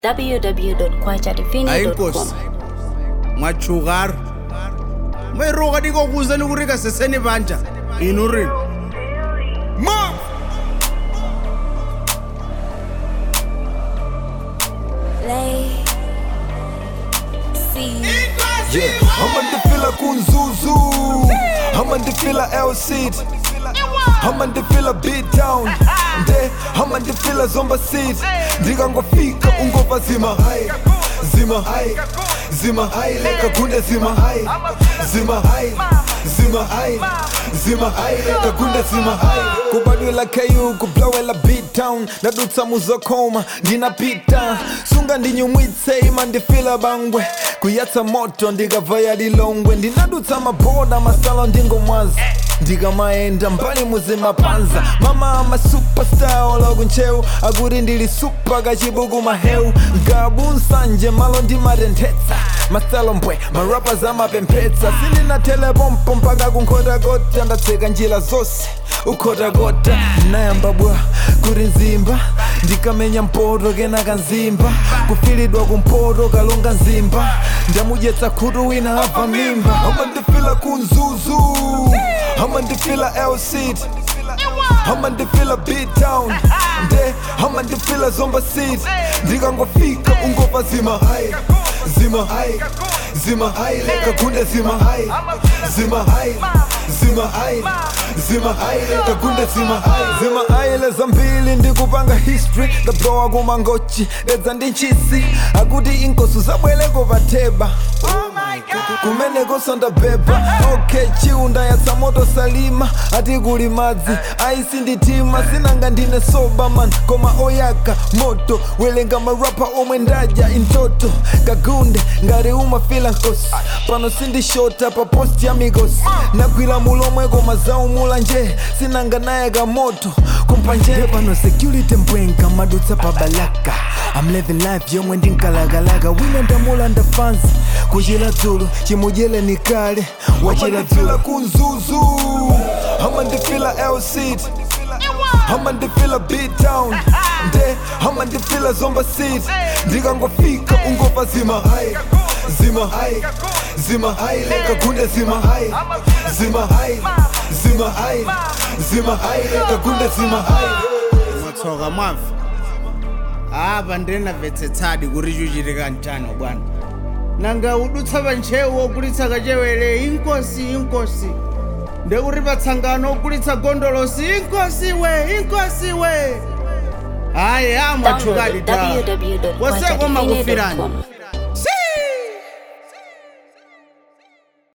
www.kwajadivini.com. ayinkosi machugaro mairoka dikokuza nikurika seseni banja inurini ma Lay. See. Yeah, amandifila kunzuzu amandifila elseed amandifila beatdown nde amandifila zomba seed ndikangofika ungova zima zima zima kakunde zima zima zima zima kakunde zima kubadwela ku kublowela beatdown ndadutsa muzokoma ndinapita sunga ndinyumwitse ima ndifila bangwe kuyatsa moto ndikavaya lilongwe ndinadutsa maboda masalo ndingomwaza ndikamaenda mbali muzimapanza mama ama superstar olakunchewu akuti ndili supa kachibuku mahewu gabu nsanje malo ndimatenthetsa masalo mbwe marapas amapemphetsa sindinathelepompo mpaka kunkhotakota ndatseka njira zonse ukhotakota ndinayamba bwa kuti nzimba ndikamenya mpoto kenaka nzimba kufilidwa kumpoto kalonga nzimba ndamudyetsa khutu wina abva mimba amandifila kunzuzu amandifila elseed amandifila beatdown nde amandifila zomba seed ndikangofika ungova zima zima zima kakunde zima zima zima zima kakunde zima zima aile zambili ndikupanga history ndablowa kumangochi edza ndi nchisi akuti inkosi zabweleko patheba kumeneko sandabeba ok chiunda yatsa moto salima ati kuli madzi aisi nditima sinanga ndine soba man koma oyaka moto welenga marapa omwe ndadya intoto kagunde ngati umafila nkosi pano sindishota pa posti ya mikosi nagwira mulomwe koma zaumula nje sinanga naye kamoto kumpanje pano security mbwenga madutsa pa balaka I'm living life yomwe ndinkalakalaka wina ndamula ndafanzi kuchira dzulu chimudyele ni kale wachira dzulu kunzuzu amandifila elseed amandifila beatdown nde amandifila zomba seed ndikangofika ungova zima zima zima kakunde zima zima zima zima kakunde zima matsoka mwafa apa ndinamvetsetsadi kuti chuchitika mchano bwana nanga udutsa panchewu ogulitsa kachewere inkosi inkosi ndekuti patsangano ogulitsa gondolosi inkosi we inkosi we hayi amwachukadi ta Download waseko makufirani www.kwajadivini.com.